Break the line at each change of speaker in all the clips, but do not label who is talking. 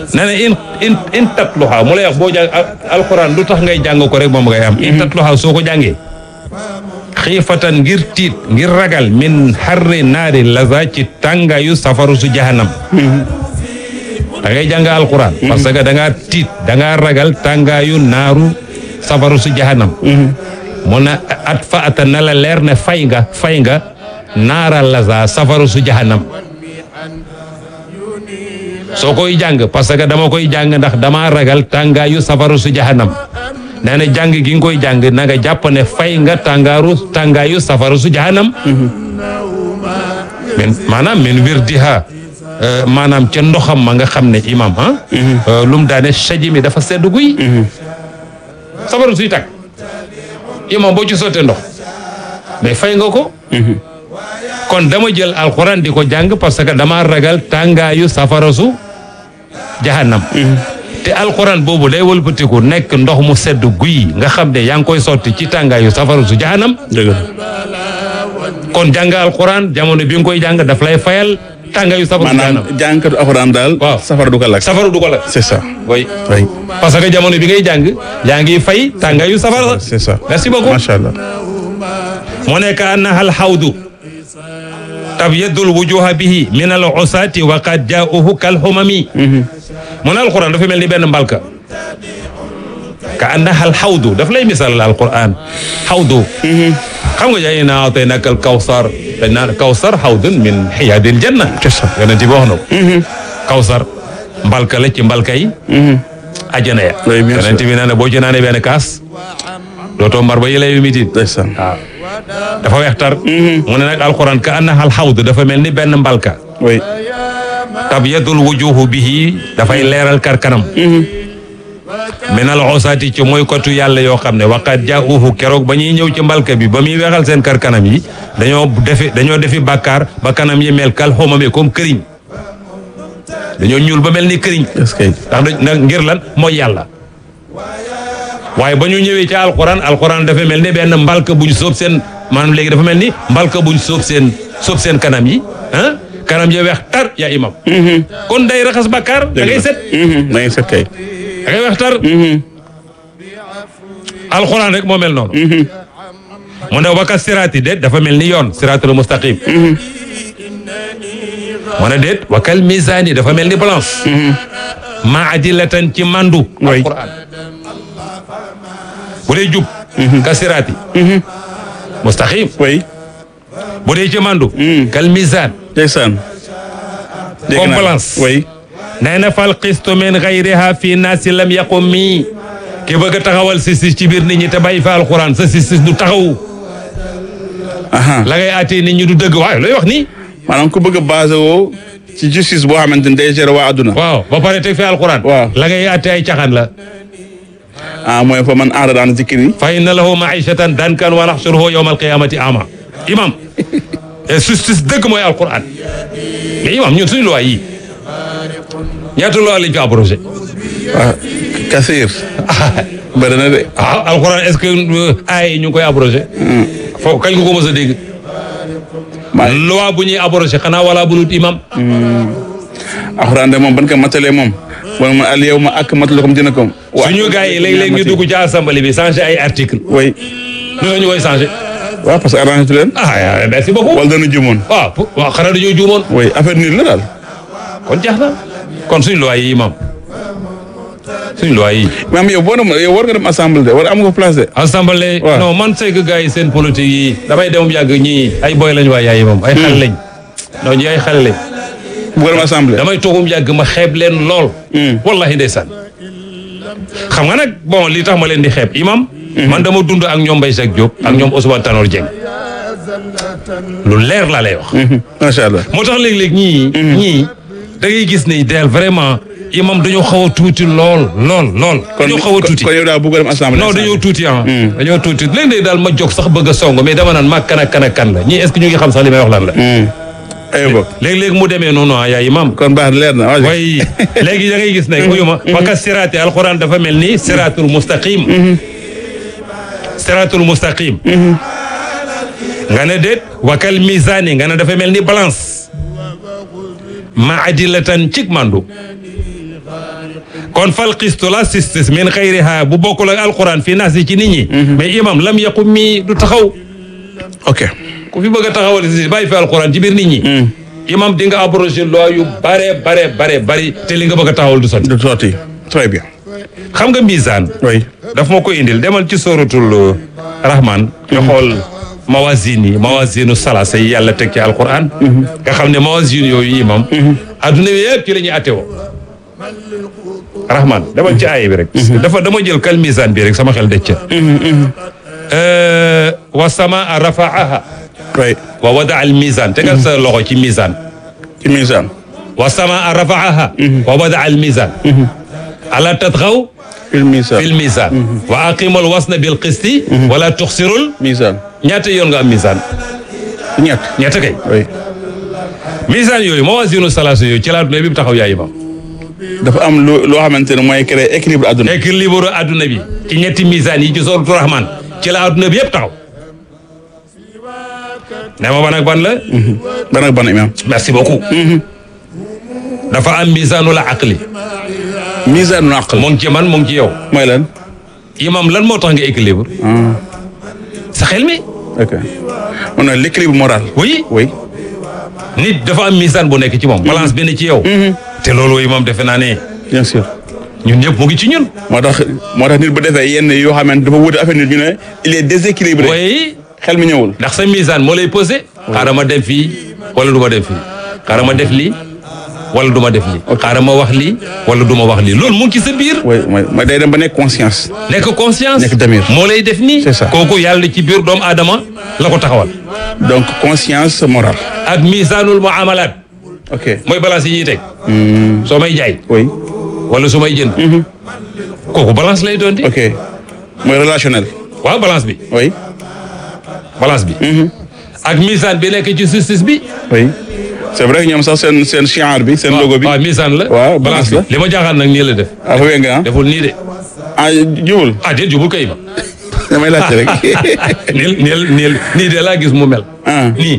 nee na in in in tatluha mu lay wax boo jàng alquran lu tax ngay jàng ko rek moom ngay am in tatluha soo ko jàngee xiifatan ngir tiit ngir ragal min xarri naari laza ci tàngaayu safaru su jahannam da ngay jàng alquran parce que da ngaa tiit da ngaa ragal tàngaayu naaru safaru su jahannam mu ne at fa ata na la leer ne fay nga fay nga naara laza safaru su jahannam soo koy jàng parce que dama koy jàng ndax dama ragal tàngaayu safaru su jahannam nee na jàng gi nga koy jàng na nga jàpp ne fay nga tàngaaru tàngaayu safaru su jahannam min maanaam min wirdiha maanaam ca ndoxam ma nga xam ne imam ah lu mu daane saji mi dafa sedd guy safaru suy tàkk imam boo ci sottee ndox mais fay nga ko kon dama jël alxuraan di ko jàng parce que dama ragal tàngaayu safara su jahannam te alxuraan boobu day wëlbatiku nekk ndox mu sedd guy nga xam ne yaa ngi koy sotti ci tàngaayu safara su jahannam
dëgg la
kon jàng alxuraan jamono bi nga koy jàng daf lay fayal tàngaayu safara su jahannam
maanaam jàngkatu alxuraan daal.
Waaw.
safara du ko lakk.
safara du ko la
c'est ça.
oui
oui
parce que jamono bi ngay jàng yaa ngi fay tàngaayu safara
c'est ça.
merci beaucoup
macha allah.
mu nekk annaha alxawdu tabyadul wujuha bihi min al usaati wa qad jaauhu kal xumami mu ne alquran dafa mel ni benn mbalka ka annaha alxawdu daf lay misal alquran xawdu xam nga jaay naa tey nag al kawsar dañ naan kawsar xawdun min xiyaadil janna yonent bi wax na ko kawsar mbalka la ci mbalka yi ajana ya
Oui, bien sûr.
yonent bi nee na boo ci naanee benn kaas dootoo mar ba yëlay yu mitit
ndeysaan.
waaw dafa weex tar mu ne nag alquran ka annaha alxawd dafa mel ni benn mbalka
oui.
tabyadul wujuhu bihi dafay leeral kar kanam min al osaati ci mooy kotu yàlla yoo xam ne waqat jaauhu keroog ba ñuy ñëw ci mbalka bi ba muy weexal seen kar kanam yi dañoo defi dañoo defi bàkkaar ba kanam yi mel kal xomame comme këriñ dañoo ñuul ba mel ni këriñ
est-ce que.
ndax dañ nag ngir lan mooy yàlla waaye ba ñu ñëwee ci alquran alquran dafa mel ni benn mbalka buñ sóob seen maanaam léegi dafa mel ni mbalka buñ sóob seen sóob seen kanam yi ah kanam ya weex tar yaa imam kon day raxas bàkkaar da ngay set
da ngay set kay.
da ngay weex tar alquran rek moo mel noonu mu ne waka siraati déet dafa mel ni yoon siraatul mustaqim mu ne déet wakal misaani dafa mel ni balance ma adilatan ci mandu
Oui.
alquran bu dee jub ka siraati mustaqim
oui.
bu dee ci mandu kal misaan
ndeysaan. dégg
Comme
naa.
balance.
oui.
nee na fal qistu min gayriha fi naasi lam yaqum mi ki bëgg a taxawal si si ci biir nit ñi te bàyyi fa alquran sa si si du taxaw
aha
la ngay àttee nit ñi du dëgg waaye looy wax nii
maanaam ku bëgg a basé woo ci justice boo xamante ni day gérer waa adduna.
waaw ba pare teg fi alquran
Waaw.
la ngay àttee ay caxaan la
ah mooy fa man aarada an zikri.
fa inna lahu maishatan dankan wa naxsuruhu yawma alqiyamati ama imam et justice dëgg mooy alquran mais imam ñun suñu loi yi ñaata loi lañ fi abrogé
waaw Kassir. bëri na de.
ah alquran est ce que ay ñu ngi koy abrogé foofu kañ nga ko mos a dégg
maa
loi bu ñuy abrogé xanaa wala bulut imam
alxuraan de moom ban ko matalee moom. wala man al yawma akmaltu lakum dinakum. wa
suñu gars yi léeg-léeg ñu dugg ci assemblée bi changé ay article
oui.
ñu ne ñu koy changé
waaw parce que arrangé tu leen.
ah merci beaucoup
wala dana jumoon.
waaw pour- waaw xanaa dañoo juumoon
oui affaire nii la daal.
kon jeex na kon suñu loi yi imam suñu loi yi
maam yow boo dem yow war nga dem assemblée de war am nga place de.
assemblée
waaw.
non man c'est que gars yi seen politique yi damay dem yàgg ñii ay boy lañ waa yaay moom ay xale lañ non ñi ay xale lañ
bu nga dem assemblée.
damay toogum yàgg ma xeeb leen lool wallahi ndeysaan xam nga nag bon li tax ma leen di xeeb imam man dama dund ak ñoom Mbaye Jacques Diop ak ñoom Ousmane Tanor Dieng lu leer laa lay wax
macha allah.
moo tax léeg-léeg ñii ñii da ngay gis ne del vraiment imam dañoo xaw a tuuti lool lool lool dañoo xaw a tuuti
kon yow daal bu nga dem assemblée.
non dañoo tuuti ah dañoo tuuti léeg-léeg daal ma jóg sax bëgg a song mais dama naan maag kan ak kan ak kan la ñii est-ce que ñu ngi xam sax li may wax lan la
aywa boog.
léeg-léeg mu demee noonu ah yaa imam
kon baax na leer na waaw.
way léegi da ngay gis ne uyuma waka siraati alquran dafa mel ni siraatul mustaqim siraatul mustaqim nga ne déet wakal misaani nga ne dafa mel ni balance ma adilatan cig mandu kon fal qistu la sistis min xayriha bu bokkul ak alquran fi naas yi ci nit ñi mais imam lam yaqum mi du taxaw
ok
ku fi bëgg a taxawal si bàyyi fi alquran ci biir nit ñi imam di nga abrogé loi yu bare bare bare bari te li nga bëgg a taxawal du sotti
de sorti très bien
xam nga misaan
oui
daf ma ko indil demal ci sóoratul rahman nga xool mawazin yi mawazinu salasa yi yàlla teg ci alquran nga xam ne mawazin yooyu imam adduna bi yëpp ci la ñuy attewoo rahman demal ci aaya bi rek dafa dama jël kal misaan bi rek sama xel dëcc wa samaa rafaaha
oui
wa wada al misaan tegal sa loxo ci misaan
ci misaan
wa samaa rafaaha wa wada al misaan ala tatxaw
fil misaan
fil misaan wa aqimul wasna bil qisti wala tuxsirul
misaan
ñaata yoon nga am misaan
ñett
ñaata kay
oui
misaan yooyu mawazinu salaasa yooyu ci laa adduna bi taxaw yaay imam
dafa am lu loo xamante ne mooy créer équilibre àdduna
équilibre adduna bi ci ñetti misaan yi ci sooratu rahman ci la adduna bi yëpp taxaw ne ma ban ak ban la
ban ak ban imam
merci beaucoup dafa am misaanul aqli
misaanu aql
mu ngi ci man mu ngi ci yow
mooy lan
imam lan moo tax nga équilibre sa xel mi
ok on a l'équilibre moral
oui
oui
nit dafa am misaan bu nekk ci moom balance bi ne ci yow te loolu imam defe naa ne
bien sûr
ñun ñëpp mu ngi ci ñun
moo tax moo tax nit bu defee yenn yoo xamante dafa wuute affaire nit ñu ne il est déséquilibré
oui
xel mi ñëwul
ndax sa misaan moo lay posé xaaral ma dem fii wala du ma dem fii xaaral ma def lii wala du ma def lii xaaral ma wax lii wala du ma wax lii loolu mu ngi ci sa biir
oui mooy mooy day dem ba nekk conscience
nekk conscience
Nekk damir.
moo lay def nii
C'est ça.
kooku yàlla ci biir doomu aadama la ko taxawal
donc conscience morale
ak misaanul muamalat
ok
mooy balance yi ñuy teg soo may jaay
oui
wala su may jënd kooku balance lay doon di
ok mooy relationnel
waaw balance bi
oui
balance bi ak misaan bi nekk ci justice bi
oui c'est vrai que ñoom sax seen seen chiar bi seen logo bi
waaw misaan la
Waaw,
balance
balance
bi li ma jaaxal nag nii la def
ah fa nga ah
deful nii de
ah jubul
ah déet jubul kay ma
damay laajte rek
niil niil niil nii de laa gis mu mel
ah
nii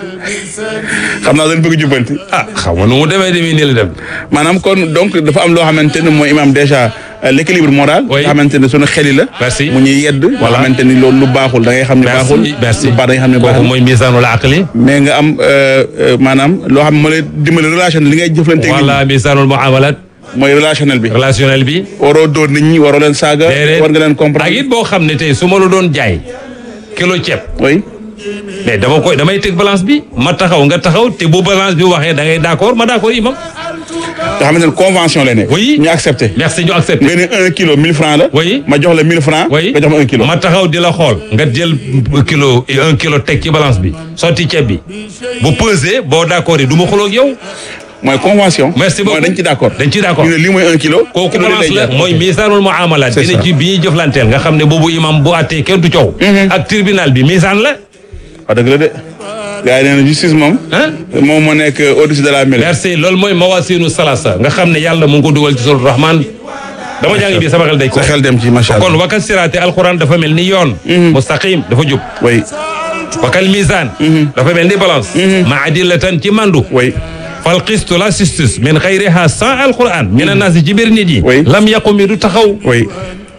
xam naa dañ bëgg jubbanti
ah xaw ma nu mu demee demee nii la dem
maanaam kon donc dafa am loo xamante ne mooy imam déjà euh, l'équilibre moral
Oui.
nga xamante ne sunu xeli la
Merci.
mu ñuy yedd nga
Voilà.
xamante ni loolu lu baaxul da ngay xam ne baaxul
merci merci
lu baax da ngay xam ne
kooku
baaxul
mooy misaanul aqli
mais nga am euh, euh, maanaam loo xam ne moo lay dimbali relation li ngay jëflante ak nit
wala misaanul muamalat
ñi mooy relationnel bi
relationnel bi
waroo dóor nit ñi waroo leen saaga
déedéet
war nga leen
ak
comprendre
it boo xam ne tey su ma la doon jaay kilo ceeb
oui
mais dama koy damay teg balance bi ma taxaw nga taxaw te bu balance bi waxee da ngay d'accord ma d'accord imam
nga xamante ne convention lay nekk
Oui.
ñu accepté
merci ñu accepté
nga ne un kilo mille francs la
Oui.
ma jox la mille francs
oui
nga jox ma un kilo
ma taxaw di la xool nga jël kilo un kilo teg ci balance bi sotti ceeb bi bu pesé boo d'accord yi du ma xuloo ak yow
mooy convention
merci beaucoup
mooy dañ ci d'accord
dañ ci d'accord
ñu ne lii mooy un kilo
kooku
kilo lii
balance
lay
la
jar.
mooy misaanul muamalat
C'est
bi ne
ça.
ci bi ñuy jëflanteel nga xam ne boobu imam bu àttee kenn du coow ak tribunal bi misaan la
waaw dëgg la de gars yi nee na justice moom
ah
moom moo nekk au-dessus de la mêlée
merci loolu mooy mawasinu salasa nga xam ne yàlla mu ngi ko dugal ci suratul rahman dama jàng bi sama xel day ko
sa xel dem ci macha
kon
allah
wakal siraate alquran dafa mel ni yoon mustaqim dafa jub
oui
wakal misaan dafa mel ni balance ma adillatan ci mandu
oui
fal qistu la sistis min xayriha sans alquran min annaasi ci biir nit yi
Oui.
lam yaqumi du taxaw
oui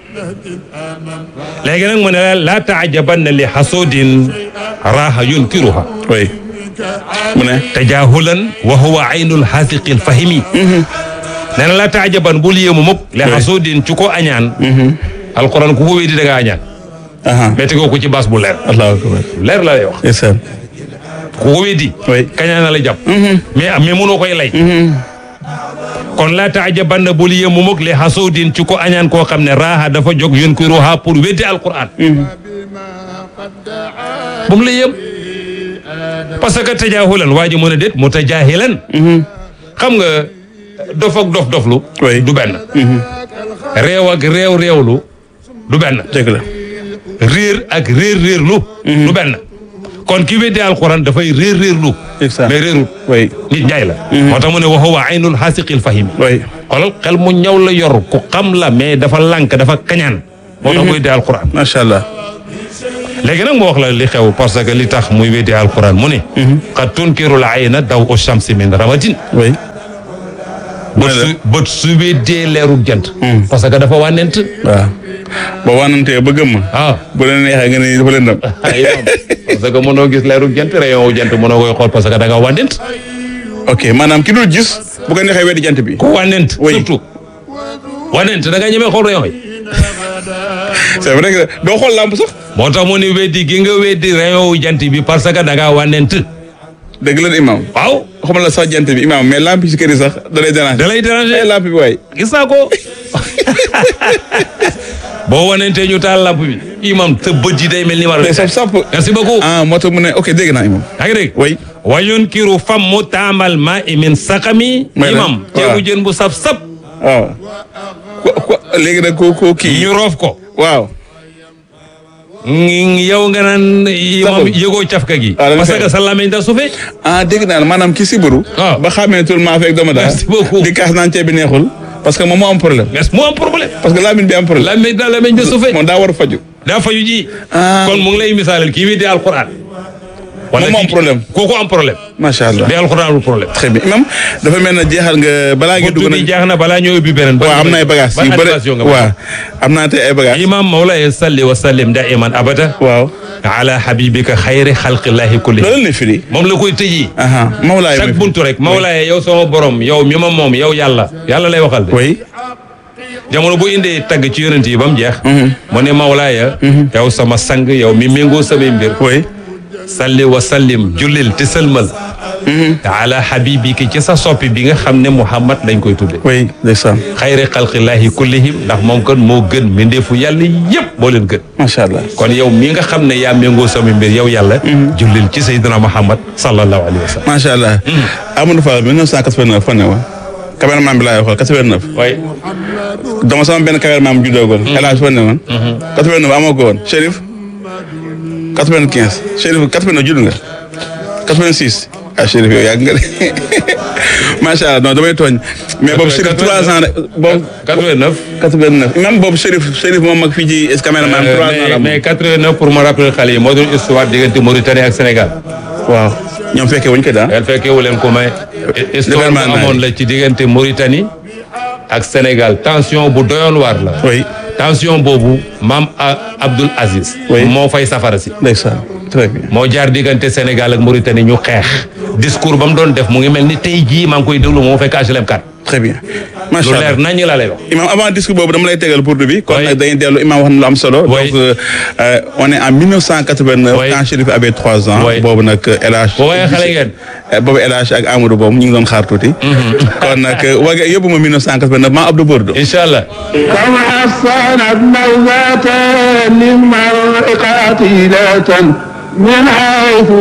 léegi nag mu ne la laa taajabanna li xasudin raaha yunkiruha
oui mu ne
tajahulan wa huwa aynul xaasiqi lfahimi nee na laa taajaban bul yéemu mukk li xasudin ci ko añaan alquran ku ko wéedi da nga añaan
aha
mais tegoo ko ci baas bu leer
allahu akbar
leer la lay wax
ndeysaan
ku ko wéedi
Oui.
kañaan na la jàpp mais mais mënoo koy lay kon laa taajabanna bul yéemu mukk li xasudin ci ko añaan koo xam ne raaha dafa jóg yunkiruha pour weddi alquran bu mu la yëm parce que tajaahulan waa ji mën a déet mu tajaahilan xam nga dof ak dof doflu
Oui.
du benn réew ak réew réewlu du benn
dëgg la
réer ak réer réerlu du benn kon ki weddi alquran dafay réer réerlu
Exact.
mais réerut
oui
nit njaay la moo tax mu ne wa huwa aynul xaasiqil fahimi
oui
xoolal xel mu ñaw la yor ku xam la mais dafa lànk dafa kañaan moo tax mu weddi alquran
macha allah
léegi nag mu wax la li xew parce que li tax muy weddi alquran mu ne qad tunkirul ayna daw u shamsi min ramatin
oui
bët su bët su weddee leerug jant parce que dafa wànnent
waaw boo wanantee ba gëmm
ah
bu la neexee nga ne dafa lëndëm
ay imam parce que mënoo gis leerug jant rayon wu jant mënoo koy xool parce que da nga wànnent
ok maanaam ki dul gis bu ko neexee weddi jant bi
ku wànnent
Oui.
surtout wànnent da nga ñemee xool rayon yi
c'est vrai que doo xool làmp sax
moo tax mu ni weddi gi nga weddi rayon wu jant bi parce que da ngaa wànnent
dëgg la imam
waaw
xamal la sax jant bi imam mais lamp yi ci kër yi sax da lay déranger
da lay
ay
déranger
lamp bi waay
gis naa ko boo wanentee ñu taal lamp bi imam sa bët yi day mel ni war
day saf sàpp
merci beaucoup
ah moo tax mu ne ok dégg naa imam
yaa ngi dégg
way
wa yunkiru fammu taamal ma i min saqami
May la,
imam
waaw.
ceebu jën bu saf sap
waaw ko ko léegi nag ko ko kii
ñu roof ko
waaw
ngi- yow nga naan imam
Saful.
yëgoo cafka gi
Ah, da nga
parce
fay.
que sa làmmiñ da sufe
ah dégg naa maanaam ki siburu
waaw.
ba xamee tul maa fekk dama daal
Merci beaucoup.
di kaas naan ceeb bi neexul parce que moom moo am problème
mais mu am problème
parce que laamin bi am problème
làmmiñ da làmmiñ da sufe
moom daa war a faju
daa fayu ji
Ah.
kon mu ngi lay misaalal kii bi di alquran
Moom moo am
kii-
problème.
kooku am problème
macha allah
di alquran lu problème
très bien imam dafa mel na jeexal nga balaa ngi
buntu
dugg
bi
nag
jeex na balaa ñoo ubbi beneen
waaw am na ay bagages
ban
yu bëri
animation nga
waaw am naa tey ay bagages
imam mawlaye salli wa sallim daiman abada
waaw
ala habibika xayri xalqillahi kulli
loolu la firi
moom la koy tëji
aha mawlaay
chaque buntu rek mawlaye yow sama borom yow mi ma moom yow yàlla yàlla lay waxal de
oui
jamono bu indee tagg ci yonent yi ba mu jeex mu ne mawlaaya yow sama sang yow mi méngoo samay mbir
oui
salli wa sallim jullil te sëlmal ala habibiki ci sa soppi bi nga xam ne muhammad lañ koy tudde
oui ndeysaan
xayri xalqillahi kullihim ndax moom kan moo gën mbindeefu yàlla yépp moo leen gën
macha allah
kon yow mi nga xam ne yaa méngoo sama mbir yow yàlla jullil ci sayyidina muhammad sallallahu alayhi wa sallam
macha allah Amadou Fall 1989 fan ne woon cameraman bi laay xool 89
waaye
dama sama benn cameraman bu juddoogoon El Hadj fan ne woon 89 amoo ko woon Chérif 95 Chérif 89 judd nga 86 ah Chérif yow yàgg nga de macha allah non damay tooñ mais boobu Chérif 3 ans rek boobu
89
89 même boobu Chérif Chérif moom mag fii ci cameraman 3 ans la
mais mais 89 pour ma rappeler xale yi moo doon histoire diggante Mauritanie ak Sénégal
waaw ñoom fekkee wuñ ko daal
el fekkee wu leen ko may histoire bu
Événement naa
amoon la ci diggante Mauritanie ak Sénégal tension bu doyoon waar la
oui
tension boobu maam A- Abdoul Aziz
Oui.
moo fay safara si
ndeysaan très bien
moo jaar diggante Sénégal ak Mauritanie ñu xeex discours ba mu doon def mu ngi mel ni tey jii maa ngi koy déglu moo fekk HLM 4
très bien
lu
macha allah
leer nañ laa lay wax
imam avant discours boobu dama lay tegal pour bi kon
Oui.
nag dañuy dellu imam wax na lu am solo
Oui.
donc euh, euh, on est en 1989
Oui.
quand Chérif avait trois ans
Oui.
boobu nag El Hadj
boo waaye xale ngeen
Euh, boobu El Hadj ak Amadou boobu ñu ngi doon xaar tuuti kon nag waga yóbbu ma 1989 maa Abdou Bordo
incha allah
كم حصنت موزة للمرء قاتلة من حيث